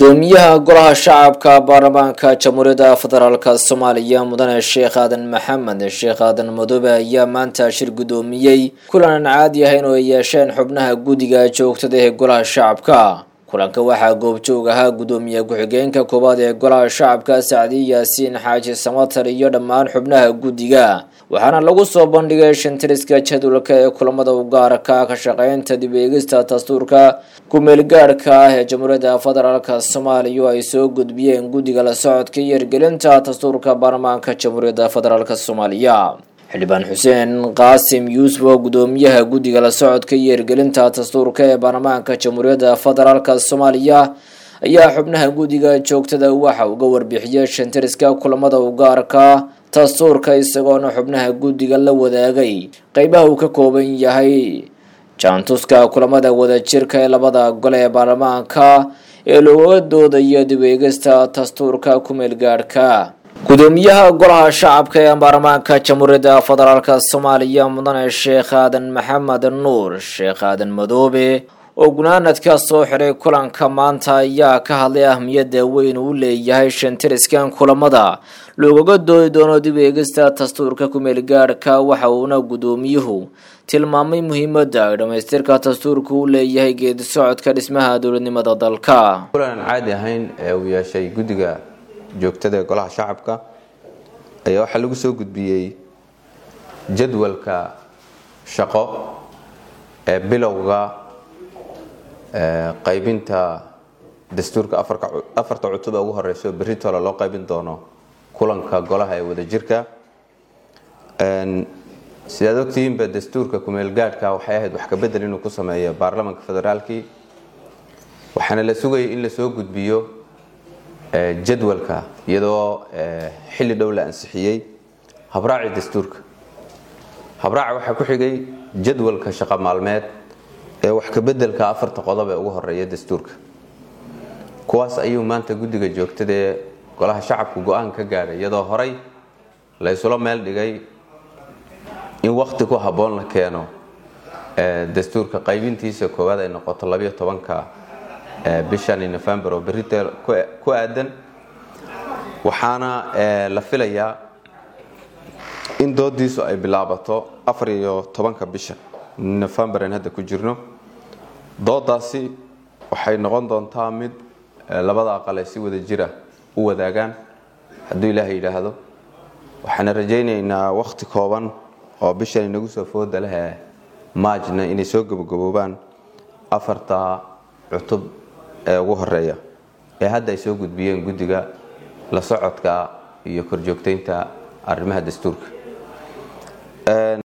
gudoomiyaha golaha shacabka baarlamaanka jamhuuriyadda federaalk soomaaliya mudane sheekh aadan maxamed sheekh aadan madoobe ayaa maanta shir gudoomiyey kulan aan caadi ahayn oo ay yeesheen xubnaha guddiga joogtada ee golaha shacabka kulanka waxaa goobjoog ahaa gudoomiye ku-xigeenka koowaad ee golaha shacabka sacdi yaasiin xaaji samatar iyo dhammaan xubnaha guddiga waxaana lagu soo bandhigay shantiriska jadwalka ee kulamada u gaarka ka shaqeynta dib eegista dastuurka ku-meelgaadhka ah ee jamhuuriyadda federaalk soomaaliya oo ay soo gudbiyeen guddiga la socodka iyo hirgelinta dastuurka baarlamaanka jamhuuriyadda federaalk soomaaliya xildhibaan xuseen qaasim yuusuf oo gudoomiyaha guddiga la socodka iyo hirgelinta dastuurka ee baarlamaanka jamhuuriyadda federaalk soomaaliya ayaa xubnaha guddiga joogtada waxa uga warbixiyay shantiriska kulamada u gaarka dastuurka isagoona xubnaha guddiga la wadaagay qeybaha uu ka kooban yahay jaantuska kulamada wadajirka ee labada gole ee baarlamaanka ee looga doodayo dib eegista dastuurka ku-meelgaadhka gudoomiyaha golaha shacabka ee baarlamaanka jamhuuriyadda federaalk soomaaliya mudane sheekh aadan maxamed nuur sheekh aadan madoobe oo gunaanadka soo xiray kulanka maanta ayaa ka hadlay ahmiyadda weyn uu leeyahay shantiriskan kulamada loogaga doodi doono dib eegista dastuurka ku-meelgaadhka waxa uuna gudoomiyuhu tilmaamay muhiimadda ay dhammaystirka dastuurka uu leeyahay geedi socodka dhismaha dowladnimada dalka kulan aan caadi ahayn ee uu yeeshay guddiga joogtada ee golaha shacabka ayaa waxaa lagu soo gudbiyey jadwalka shaqo ee bilowga qaybinta dastuurka afarta cutub ee ugu horeyso beritoole loo qaybin doono kulanka golaha ee wadajirka sidaad ogtihiinba dastuurka kumeelgaadhka waxay ahayd wax kabedel inuu ku sameeyo baarlamanka federaalkii waxaana la sugayay in lasoo gudbiyo jadwalka iyadoo xilli dhow la ansixiyey habraaci dastuurka habraaca waxaa ku xigay jadwalka shaqo maalmeed ee wax kabedelka afarta qodob ee ugu horeeya dastuurka kuwaas ayuu maanta guddiga joogtada ee golaha shacabku go-aan ka gaadhay iyadoo horay la ysula meel dhigay in wakti ku habboon la keeno dastuurka qaybintiisa koowaad ay noqoto labayo tobanka bishani november oo berite ku aadan waxaana la filayaa in doodiisu ay bilaabato afar iyo tobanka bisha november aan hadda ku jirno doodaasi waxay noqon doontaa mid labada aqal ay si wada jira u wadaagaan hadduu ilaahay yidhaahdo waxaana rajaynaynaa wakhti kooban oo bishan inagu soo fooda leh maajna inay soo gabagaboobaan afarta cutub ee ugu horeeya ee hadda ay soo gudbiyeen guddiga la socodka iyo korjoogtaynta arrimaha dastuurka